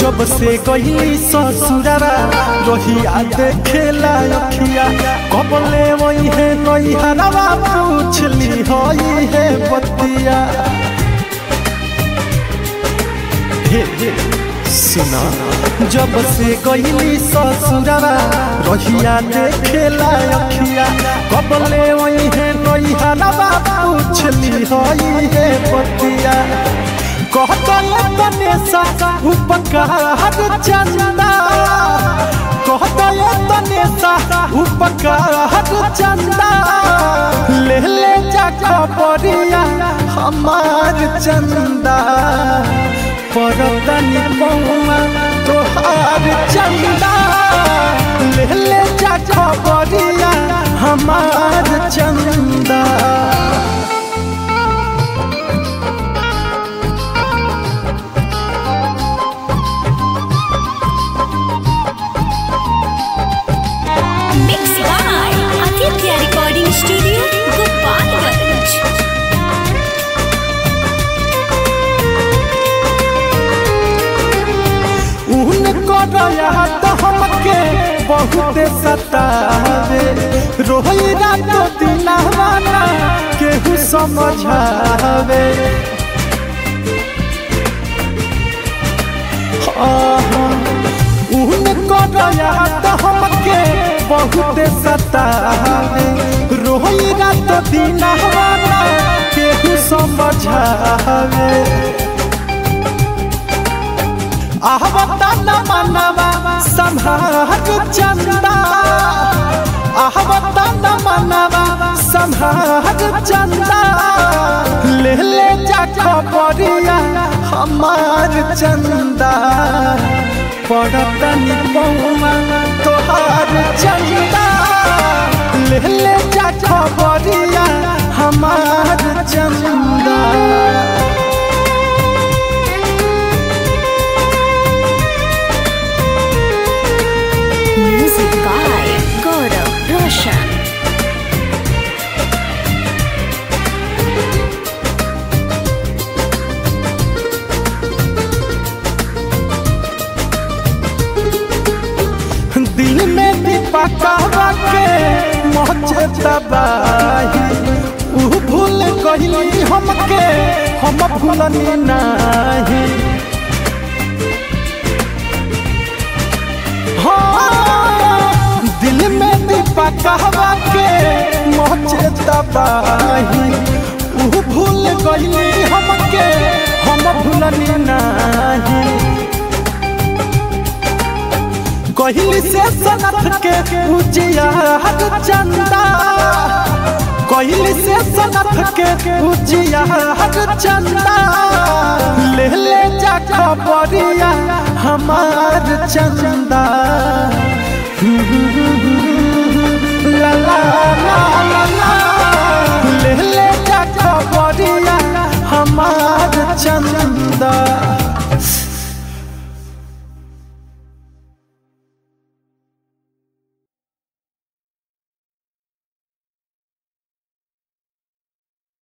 जब से गई ससुरारा रोहिया देखेला अखिया कबले वही है नई हरवा पूछली हई है बतिया हे हे सुना जब से गई ससुरारा रोहिया देखेला अखिया कबले वही है नई हरवा पूछली हई है बतिया कहता तने सा उपकार चंदा कहता तने सा उपकार चंदा ले ले जा खबरिया हमार चंदा परतनी पौमा तोहार चंदा ले ले जा खबरिया हमार चंदा Mixed by Aditya Recording Studio, Gopalganj. उनको दया तो हमके बहुत सतावे रोई रात दिनवाना केहू समझावे आहा, उनको दया तो हमके बहुत सतावे रोई रात दिनवाना केहू समझावे आहवता न मनवा संभाग चंदा आहवता न मनवा संभाग चंदा ले ले जा खबरिया हमार चंदा पड़तनी पौमा तोहार चंदा ले ले जा खबरिया हमार चंदा Music by Gaurav Roshan. दिल में दीपकवा के मोचे तबाही ऊ भूल गइली हमके हम भूलनी नाही हाँ, दिल में दीपकवा के मोचे तबाही ऊ भूल गइली हमके हम भूलनी नाही कहली से सनत के उजिया चंदा कहली से सनत के उजिया चंदा ले ले जा खबरिया हमार चंदा ला ला ला ला ला ले ले जा खबरिया हमार चंदा